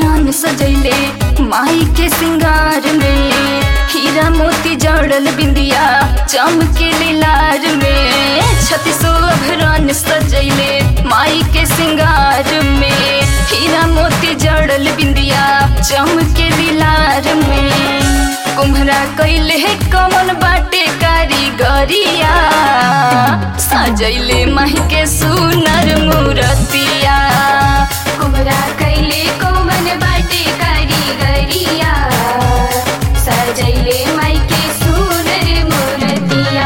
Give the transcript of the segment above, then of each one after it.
आभरण सजैले माई के सिंगार में हीरा मोती जड़ल बिंदिया चमके लार में छत्तीसो आभरण सजैले माई के सिंगार में हीरा मोती जड़ल बिंदिया चमके लार में कुम्हरा कैले कमन बाटे कारीगरिया सजैले माही के सुनर मूरतिया कुमरा कैले कोमन बाटे कारीगरिया सजैले माइके सुनर मूर्तिया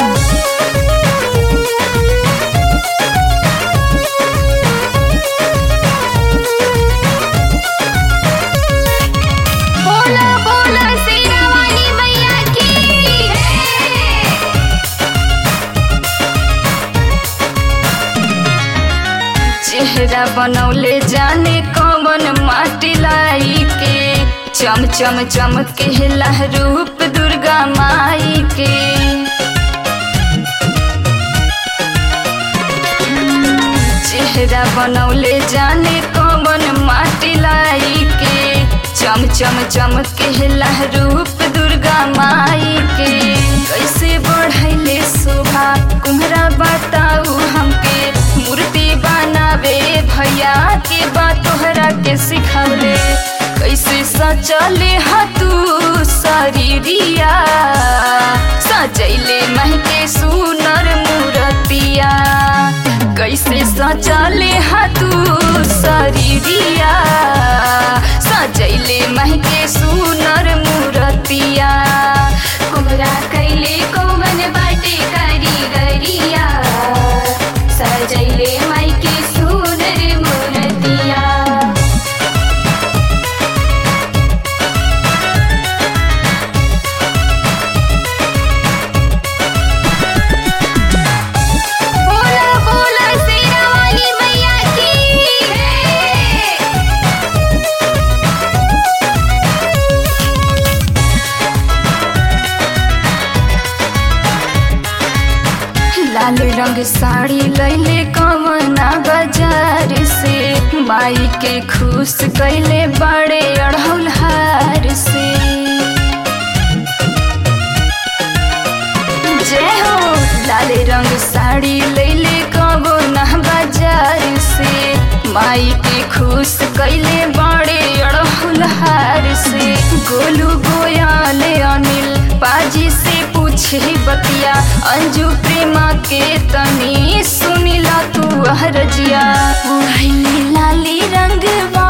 बोला बोला शेरा वाली मैया की चेहरा बनौले जाने कौन माटी लाई के चम चम चमके रूप दुर्गा माई के चेहरा बनौले जाने कौन माटी लाई के चम चम चमके रूप दुर्गा माई के कैसे बढ़ैले शोभा कुम्हरा बताऊ हमके मूर्ति बनावे भैया के बात तोहरा के सिखौले कैसे सचले तू शरीरिया सजैले महके सुनर मूर्तिया कैसे सचले तू शरीरिया सजैले महके सुनर मूर्तिया कुमरा कैले कोमन बाटे कारीगरिया सजैले माइके सुनर मूर्तिया बोला बोला शेरा वाली मैया की लाल रंग साड़ी लैले कमना बाजार से माई के खुश कैले बड़े अढ़ौल हार से जय हो लाल रंग साड़ी लैले कमना बाजार से माई के खुश कैले बड़े अढ़ौल हार से गोलू गोयल अनिल पाजी से पूछे बतिया अंजू प्रेमा के तनी सुनिला तू हरजिया उड़ैली लाली रंग